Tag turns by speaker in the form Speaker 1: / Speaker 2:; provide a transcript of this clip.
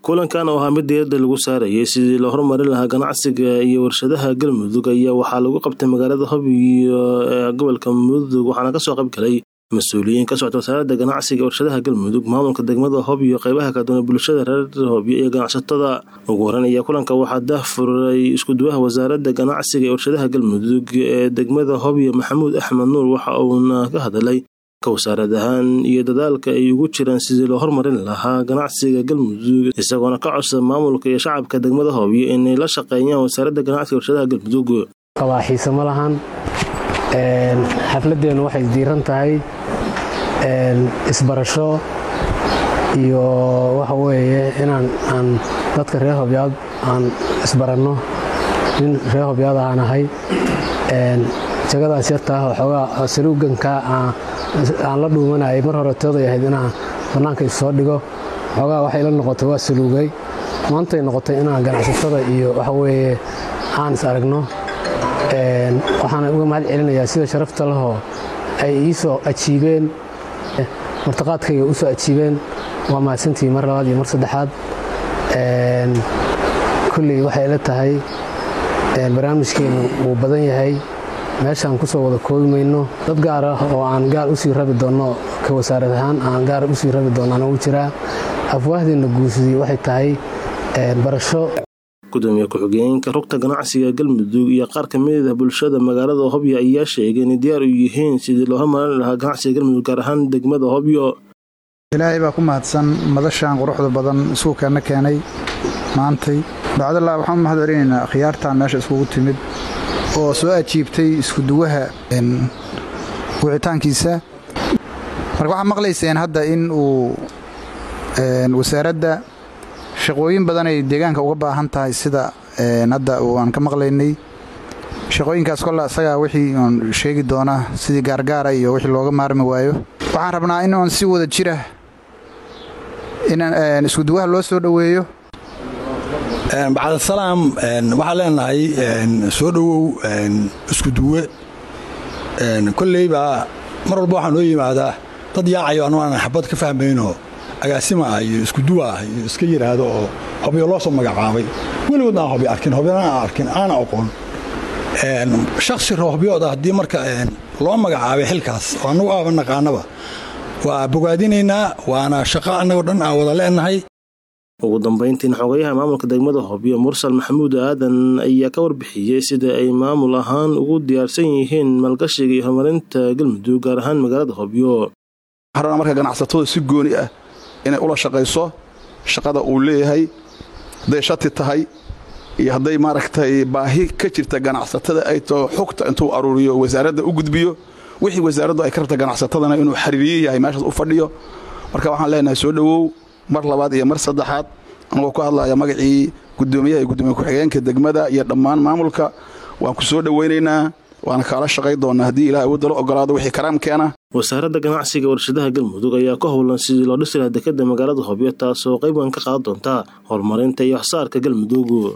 Speaker 1: kulankan oo ahaa mid diiradda lagu saarayay sidii loo horumarin lahaa ganacsiga iyo warshadaha galmudug ayaa waxaa lagu qabtay magaalada hobyo ee gobolka mudug waxaana kasoo qayb galay mas-uuliyiin ka socota wasaaradda ganacsiga iyo warshadaha galmudug maamulka degmada hobyo qeybaha kala duwan bulshada reer hobyo iyo ganacsatada ugu horeynaya kulanka waxaa daahfuray iskuduwaha wasaaradda ganacsiga iyo warshadaha galmudug ee degmada hobyo maxamuud axmed nuur waxa uuna ka hadalay ka wasaarad ahaan iyo dadaalka ay ugu jiraan sidii loo hormarin lahaa ganacsiga galmudug isagoona ka codsa maamulka iyo shacabka degmada hobyo inay la shaqeeyaan wasaaradda ganacsiga warshadaha galmudug
Speaker 2: qabaaxiise ma lahan xafladeennu waxay diiran tahay isbarasho iyo waxa weeye inaan aan dadka reer hobyaad aan isbaranno nin reer hobyaad aan ahay jagadaas yartaah xoogaa saluuganka aan la dhuumanayay mar hore tooday ahayd inaan bannaanka issoo dhigo xoogaa waxay la noqotay waa saluugay maantay noqotay inaan ganacsatada iyo waxa weeye aan is aragno waxaana uga mahad celinayaa sida sharafta lahoo ay ii soo ajiibeen martaqaadkayga u soo ajiibeen waa mahadsantihi mar labaad iyo mar saddexaad kulley waxay ila tahay barnaamijkeennu wuu badan yahay meeshaan ku soo wada koobi mayno dad gaar ah oo aan gaar usii rabi doonno ka wasaarad ahaan aan gaar usii rabi doonno anagu jiraa afwaahdeenna guusidii waxay tahay barasho
Speaker 1: gudoomiye ku-xigeenka rugta ganacsiga galmudug iyo qaar ka mid ah bulshada magaalada hobyo ayaa sheegay inay diyaar u yihiin sidii loo hormarin lahaa ganacsiga galmudug gaar ahaan degmada hobyo
Speaker 3: ilaahay baa ku mahadsan madashaan quruxda badan iskuukeena keenay maantay bacdallah waxaan u mahad celinaynaa khiyaartan meesha iskugu timid oo soo ajiibtay iskuduwaha wicitaankiisa marka waxaad maqlayseen hadda in uu wasaaradda shaqooyin badan ay deegaanka uga baahan tahay sida hadda aan ka maqlaynay shaqooyinkaas kolle asagaa wixii oon sheegi doonaa sidii gaargaara iyo wixii looga maarmi waayo waxaan rabnaa in oon si wada jira in iskuduwaha loo soo dhoweeyo
Speaker 4: bacdasalaam waxaan leenahay soo dhowow iskuduwe kolleybaa mar walba waxaa noo yimaadaa dad yaacayo anuu aanan xabad ka fahmayno agaasima ah iyo iskuduwa ah iyo iska yidhaahdo oo hobyo loo soo magacaabay weligoodna aan hobyo arkin hobyana aan arkin aana aqoon shaksi rohbyooda haddii marka loo magacaabay xilkaas oo annagu aaba naqaanaba waa bogaadinaynaa waana shaqo annagoo dhan aan wada leenahay
Speaker 1: ugu dambayntiina xogayaha maamulka degmada hobyo mursal maxamuud aadan ayaa ka warbixiyey sida ay maamul ahaan ugu diyaarsan yihiin maalgashiga iyo horumarinta galmudug gaar ahaan magaalada hobyo
Speaker 5: waxaan marka ganacsatada si gooni ah inay ula shaqayso shaqada uu leeyahay hadday shati tahay iyo hadday maaragtay baahi ka jirta ganacsatada ay tao xogta intuu aruuriyo wasaaradda u gudbiyo wixii wasaaraddu ay ka rabta ganacsatadana inuu xiriiriye yahay meeshaas u fadhiyo marka waxaan leenahay soo dhowow mar labaad iyo mar saddexaad anagoo ku hadlaya magacii gudoomiyaha iyo gudoomiye ku-xigeenka degmada iyo dhammaan maamulka waan ku soo dhowaynaynaa waana kaala shaqay doonnaa haddii ilahay uu dalo ogolaado wixii karaamkeena
Speaker 1: wasaaradda ganacsiga warshadaha galmudug ayaa ka howlan sidii loo dhisi lahaa dekadda magaalada hobyo taasoo qayb weyn ka qaadan doonta horumarinta iyo waxsaarka galmudug